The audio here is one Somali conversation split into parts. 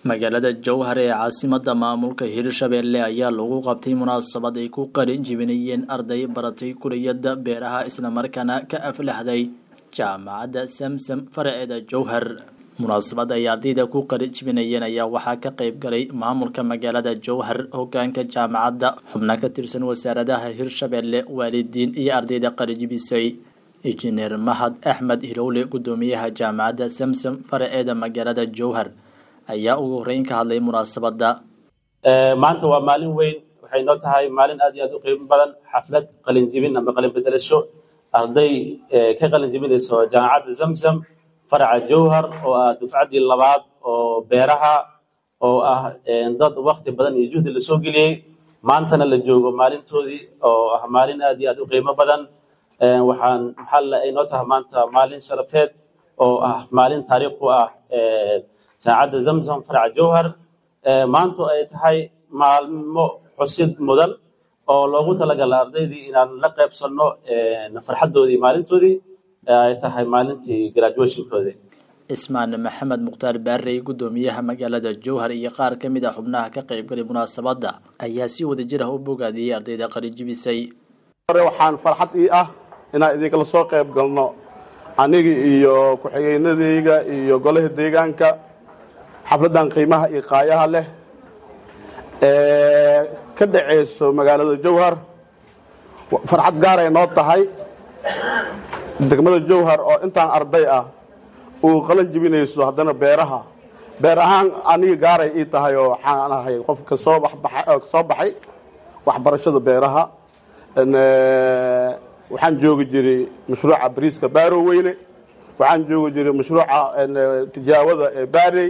magaalada jowhar ee caasimada maamulka hirshabelle ayaa lagu qabtay munaasabad ay ku qari jibinayeen arday baratay kuliyada beeraha islamarkaana ka aflaxday jaamacadda samsam faraceeda jowhar munaasabad ay ardayda ku qari jibinayeen ayaa waxaa ka qayb galay maamulka magaalada jowhar hogaanka jaamacadda xubno ka tirsan wasaaradaha hirshabelle waalidiin iyo ardayda qarijibisay injineer mahad axmed hilowle gudoomiyaha jaamacadda samsam faraceeda magaalada jowhar ayaa ugu horeyn ka hadlay munaasabadda maanta waa maalin weyn waxay noo tahay maalin aad iyo aad u qiimo badan xaflad qalinjibin ama qalin bedelasho arday ka qalin jibinayso jaamacadda zamzam faraca jowhar oo ah dufcaddii labaad oo beeraha oo ah dad wakti badan iyo juhdi lasoo geliyey maantana la joogo maalintoodii oo ah maalin aad iyo aad u qiimo badan waxaan maxaa ay noo tahay maanta maalin sharafeed oo ah maalin taariikh u ah saacadda zamzam faraca jowhar maantu ay tahay maalmo xusid mudan oo loogu talagala ardaydii inaan la qaybsanno farxaddoodii maalintoodii ay tahay maalintii graduationkoodii ismaan maxamed mukhtaar baarey gudoomiyaha magaalada jowhar iyo qaar ka mid ah xubnaha ka qaybgalay munaasabadda ayaa si wada jir ah u bogaadiyey ardayda qalijibisay waxaan farxad ii ah inaan idinkala soo qayb galno aniga iyo ku-xigeenadayga iyo golaha deegaanka xafladdan qiimaha iyo qaayaha leh ee ka dhacayso magaalada jowhar farxad gaaray noo tahay degmada jowhar oo intaan arday ah uu qalan jibinayso haddana beeraha beer ahaan aniga gaaray ii tahay oo waxaan ahay qofka soo kasoo baxay waxbarashada beeraha waxaan joogi jiray mashruuca bariiska baaro weyne waxaan joogi jiray mashruuca tijaawada ee baarey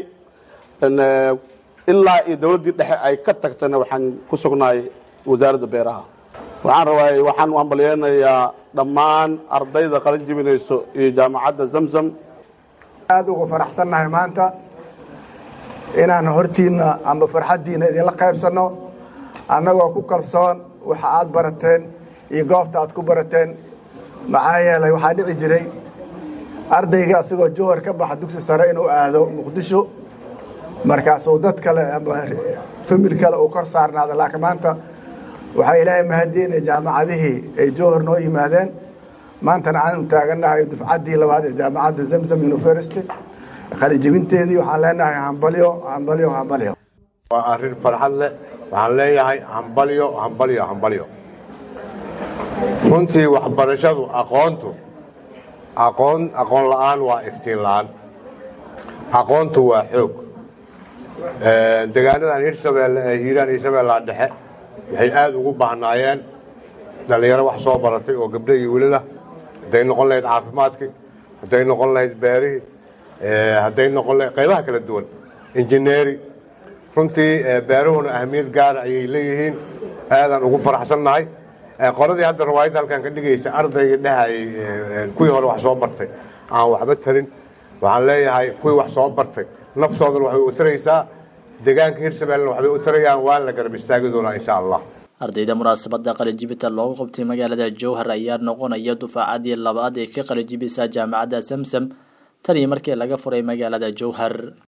ilaa iyo dowladdii dhexe ay ka tagtana waxaan ku sugnaay wasaaradda beeraha waxaan rabaa waxaan u hambalyeynayaa dhammaan ardayda qalin jibinayso iyo jaamacadda zamzam aada uga faraxsannahay maanta inaan hortiinna amba farxaddiinna idinla qaybsanno annagoo ku kalsoon waxa aad barateen iyo goobta aad ku barateen maxaa yeelay waxaa dhici jiray ardayga asigoo jowhar ka baxa dugsi sare inuu aado muqdisho markaasuu dad kale ama famil kale uu kor saarnaado laakiin maanta waxaa ilaahay mahadiinay jaamacadihii ay jowhar noo yimaadeen maantana aanu taagannahay dufcaddii labaad ee jaamacadda zamzam university qalijibinteedii waxaan leenahay hambalyo hambalyo hambalyo waa arrin farxad leh waxaan leeyahay hambalyo hambalyo hambalyo runtii waxbarashadu aqoontu aqoon aqoon la'aan waa iftiin la'aan aqoontu waa xoog degaanadan hirshabeelle ee hiiraan iyo shabeellaha dhexe waxay aad ugu baahnaayeen dhallinyaro wax soo baratay oo gabdho iyo wilalah hadday noqon lahayd caafimaadkii hadday noqon lahayd beerihii hadday noqon lahayd qaybaha kala duwan injineeri runtii beeruhuna ahamiyad gaara ayay leeyihiin aadaan ugu faraxsannahay qoladii hadda rawaayadda halkan ka dhigaysa ardayga dhehayay kuwii hore wax soo bartay aan waxba tarin waxaan leeyahay kuwii wax soo bartay naftoodana waxbay u taraysaa deegaanka hirshabellena waxbay u tarayaan waan la garab istaagi doonaa insha allah ardayda munaasabadda qalijibita loogu qabtay magaalada jowhar ayaa noqonaya dufaacadii labaad ee ka qalijibisa jaamacadda samsam tan iyo markii laga furay magaalada jowhar